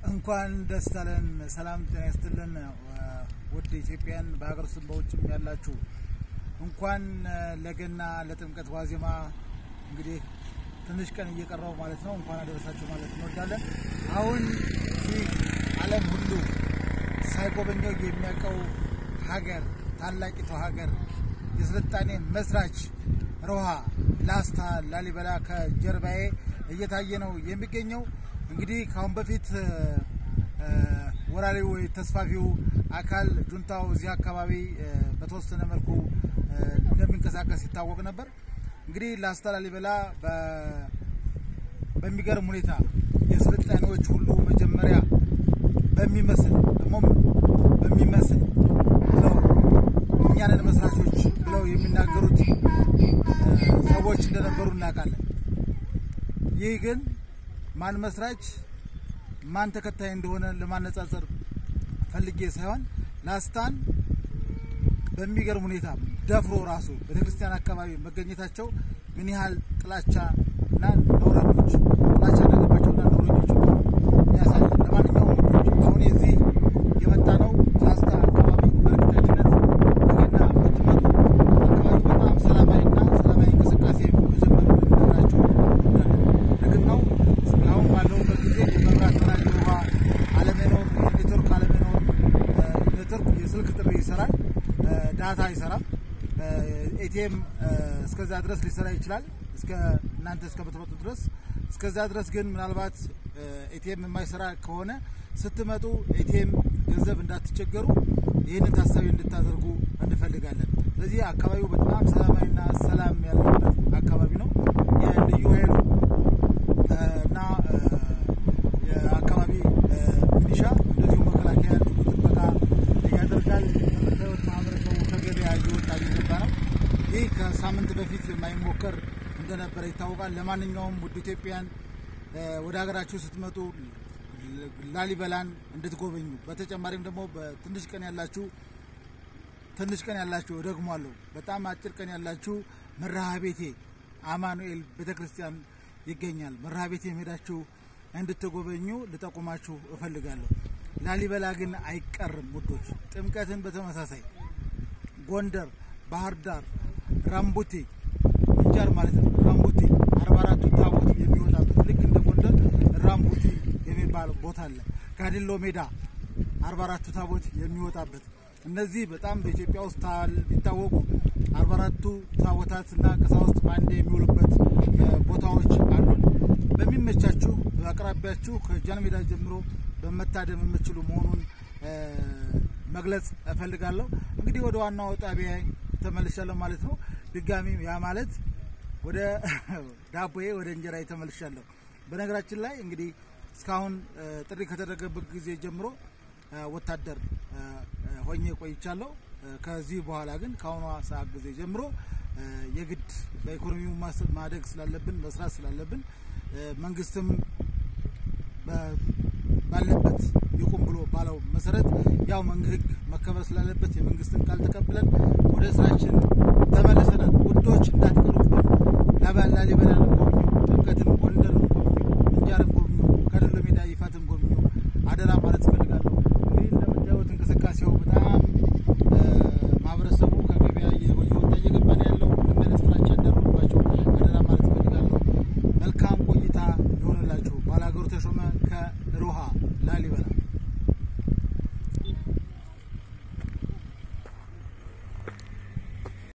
እንኳን ደስ አለን። ሰላም ጤና ይስጥልን። ውድ ኢትዮጵያን በሀገር ውስጥም በውጭም ያላችሁ እንኳን ለገና ለጥምቀት ዋዜማ እንግዲህ ትንሽ ቀን እየቀረው ማለት ነው እንኳን አደረሳችሁ ማለት እንወዳለን። አሁን ይህ ዓለም ሁሉ ሳይጎበኘው የሚያውቀው ሀገር ታላቂቷ ሀገር የስልጣኔ መስራች ሮሃ ላስታ ላሊበላ ከጀርባዬ እየታየ ነው የሚገኘው። እንግዲህ ከአሁን በፊት ወራሪው ወይ ተስፋፊው አካል ጁንታው እዚህ አካባቢ በተወሰነ መልኩ እንደሚንቀሳቀስ ይታወቅ ነበር። እንግዲህ ላስታ ላሊበላ በሚገርም ሁኔታ የስልጣኔዎች ሁሉ መጀመሪያ በሚመስል ደግሞ በሚመስል ብለው እኛንን መስራቾች ብለው የሚናገሩት ሰዎች እንደነበሩ እናውቃለን። ይህ ግን ማን መስራች ማን ተከታይ እንደሆነ ለማነጻጸር ፈልጌ ሳይሆን ላስታን በሚገርም ሁኔታ ደፍሮ ራሱ ቤተክርስቲያን አካባቢ መገኘታቸው ምን ያህል ጥላቻ እና ነውረኞች ጥላቻ እንዳለባቸውና ነውረኞች ያሳያል። ለማንኛውም አሁን የዚህ የመጣ ነው ላስታ አካባቢ በእርግጠኝነት ነገና በትመጡ አካባቢ በጣም ሰላማዊና ሰላማዊ እንቅስቃሴ መጀመሩ ልንነግራቸው እንወዳለን። እርግጥ ነው አሁን ባለውበት ጊዜ የመብራት መራጅ ውሃ አለመኖር፣ የኔትወርክ አለመኖር፣ ኔትወርክ የስልክ ጥሪ ይሰራል፣ ዳታ አይሰራም። ኤቲኤም እስከዛ ድረስ ሊሰራ ይችላል፣ እስከ እናንተ እስከምትመጡ ድረስ። እስከዛ ድረስ ግን ምናልባት ኤቲኤም የማይሰራ ከሆነ ስትመጡ ኤቲኤም ገንዘብ እንዳትቸገሩ ይህንን ታሳቢ እንድታደርጉ እንፈልጋለን። ስለዚህ አካባቢው በጣም ሰላማዊና ሰላም ያለበት አካባቢ ነው። የልዩ ኃይሉ እና የአካባቢ ሚሊሻ እንደዚሁ መከላከያ ልዩ ጥበቃ ያደርጋል። እንደምታዩት ማህበረሰቡ ከገበያ እየወጣ እየገባ ነው። ይህ ከሳምንት በፊት የማይሞከር እንደነበረ ይታወቃል። ለማንኛውም ውድ ኢትዮጵያን ወደ ሀገራችሁ ስትመጡ ላሊበላን እንድትጎበኙ በተጨማሪም ደግሞ በትንሽ ቀን ያላችሁ ትንሽ ቀን ያላችሁ እደግሟለሁ፣ በጣም አጭር ቀን ያላችሁ መርሃ ቤቴ አማኑኤል ቤተክርስቲያን ይገኛል። መርሃ ቤቴ ሄዳችሁ እንድትጎበኙ ልጠቁማችሁ እፈልጋለሁ። ላሊበላ ግን አይቀርም ውዶች። ጥምቀትን በተመሳሳይ ጎንደር፣ ባህር ዳር፣ ራምቡቴ ምንጃር ማለት ነው። ራምቡቴ አርባ አራቱ ታቦት የሚወጣበት ልክ እንደ ጎንደር ራምቡቴ የሚባል ቦታ አለ። ጋዲሎ ሜዳ አርባ አራቱ ታቦት የሚወጣበት እነዚህ በጣም በኢትዮጵያ ውስጥ ቢታወቁ አርባ አራቱ ታቦታት እና ቀሳውስት በአንድ የሚውሉበት ቦታዎች አሉን። በሚመቻችሁ በአቅራቢያችሁ ከጃን ሜዳ ጀምሮ በመታደም የምችሉ መሆኑን መግለጽ እፈልጋለሁ። እንግዲህ ወደ ዋናው ጣቢያ ተመልሻለሁ ማለት ነው። ድጋሚ ያ ማለት ወደ ዳቦዬ ወደ እንጀራ ተመልሻለሁ። በነገራችን ላይ እንግዲህ እስካሁን ጥሪ ከተደረገበት ጊዜ ጀምሮ ወታደር ሆኜ ቆይቻለሁ። ከዚህ በኋላ ግን ከአሁኗ ሰዓት ጊዜ ጀምሮ የግድ በኢኮኖሚው ማደግ ስላለብን መስራት ስላለብን መንግስትም ባለበት ይቁም ብሎ ባለው መሰረት ያው ህግ መከበር ስላለበት የመንግስትን ቃል ተቀብለን ወደ ስራችን ተመልሰናል። ውዶች እንዳትቀሩብን። ላሊበላን ጎብኙ፣ ጥምቀትን፣ ጎንደርን ጎብኙ፣ ምንጃርን ጎብኙ፣ ከደሎ ሜዳ ይፋትን ጎብኙ። አደራ ማለት እፈልጋለሁ። እንግዲህ እንደምታዩት እንቅስቃሴው በጣም ማህበረሰቡ ከገበያ እየወጣ እየገባ ነው ያለው። ምንም አይነት ፍራቻ እንዳይኖርባቸው አደራ ማለት እፈልጋለሁ። መልካም ቆይታ ይሆንላችሁ። ባላገሩ ተሾመ ከሮሃ ላሊበላ